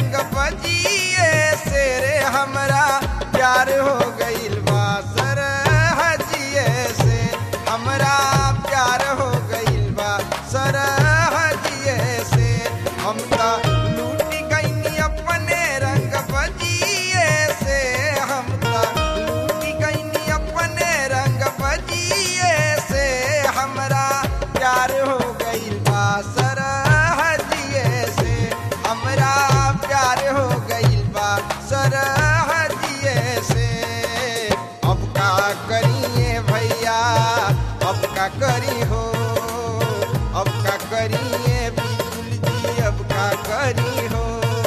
रंग बजिए से रे हमरा प्यार हो गइल बा सर हजिए से हमरा प्यार हो गइल बा सर हजिए से हम त लूट गइनी अपने रंग बजिए से हम त लूट गइनी अपने रंग बजिए से हमरा प्यार हो गइल बा सर हजिए से हमरा प्यार हो गइल बा सर हजिए से अब का करिए भैया अब का करी हो अब का करिए बिल्कुल जी अब का करी हो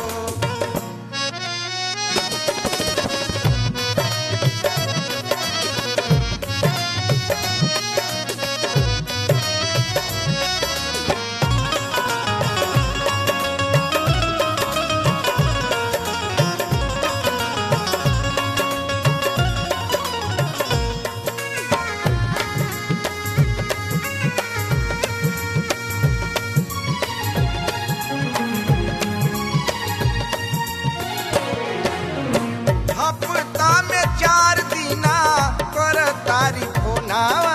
हफ्ता में चार दिना कर तारी फोनावा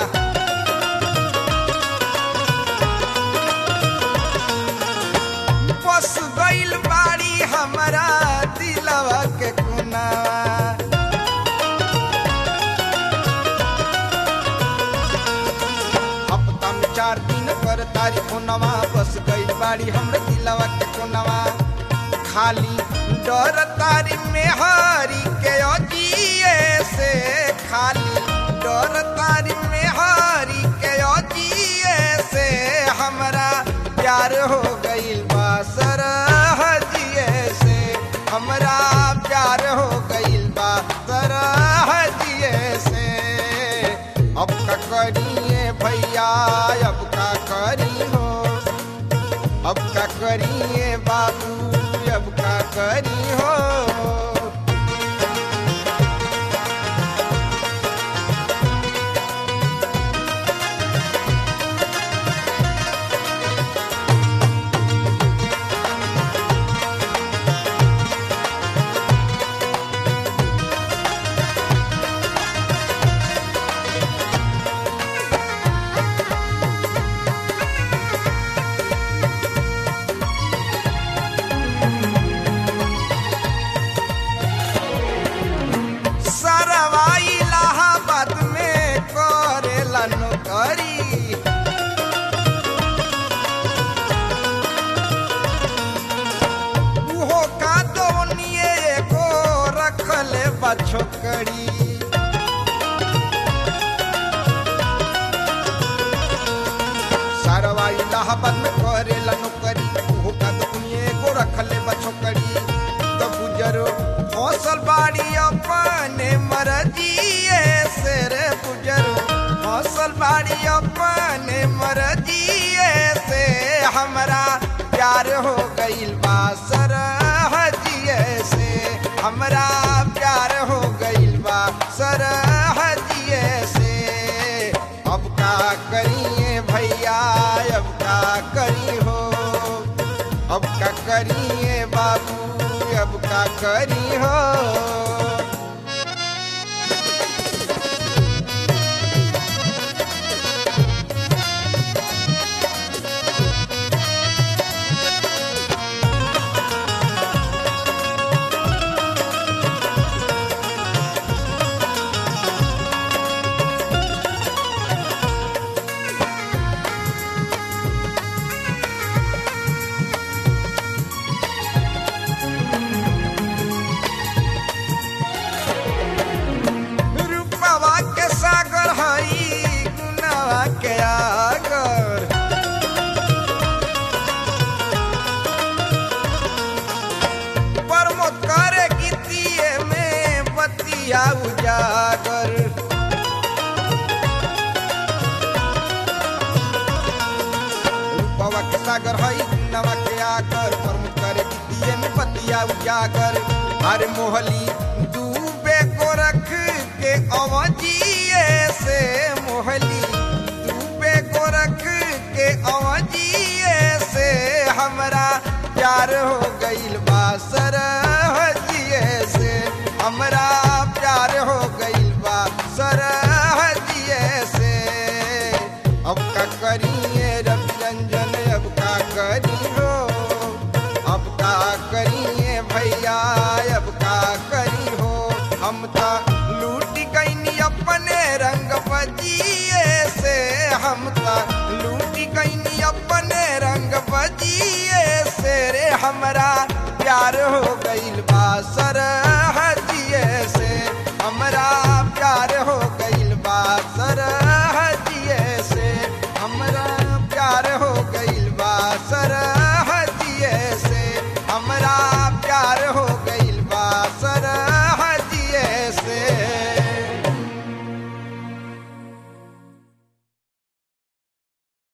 बस गइल बाड़ी हमारा दिलवा के कुनावा हफ्ता में चार दिन कर तारी फोनवा बस गइल बाड़ी हमरे दिलवा के कोनवा खाली डर तारी में हरी के अजिए से खाली डर तारी में हरी के अजिए से हमरा प्यार हो गइल बा सर हजिए से हमरा प्यार हो गइल बा सर हजिए से अब का करिए भैया अब का करी हो अब का करिए बाबू अब का करी हो सरवा इलाहाबाद में करेला नौकरी उहो का दोनिए एगो रखले बा छोकरी सरवा इलाहाबाद में करेला नौकरी उहो का दोनिए एगो रखले बा छोकरी तो गुजरो फसल बाड़ी अपने मरजिए से रे गुजरो फसल बाड़ी अपने मरजिए से हमरा प्यार हो गइल बा सर हजिए से हमरा प्यार हो गइल बा सर हजिए से अब का करिए भैया अब का करी हो अब का करिए बाबू अब का करी हो रूपवा के सागर हई गुनावा के आगर प्रमोद करे गीतिए में बतिया उजागर रूपवा के सागर हई गुनावा के आगर प्रमोद करे गीतिए में बतिया उजागर अरे मोहली डूबे को रख के अवजिए से मोहली डूबे को रख के अवजिए से हमरा प्यार हो गइल बा भैया अब का करी हो हम त लूट गईनी अपने रंग बजिए से हम त लूट गईनी अपने रंग बजिए से रे हमरा प्यार हो गइल बा सर हजिए से हमरा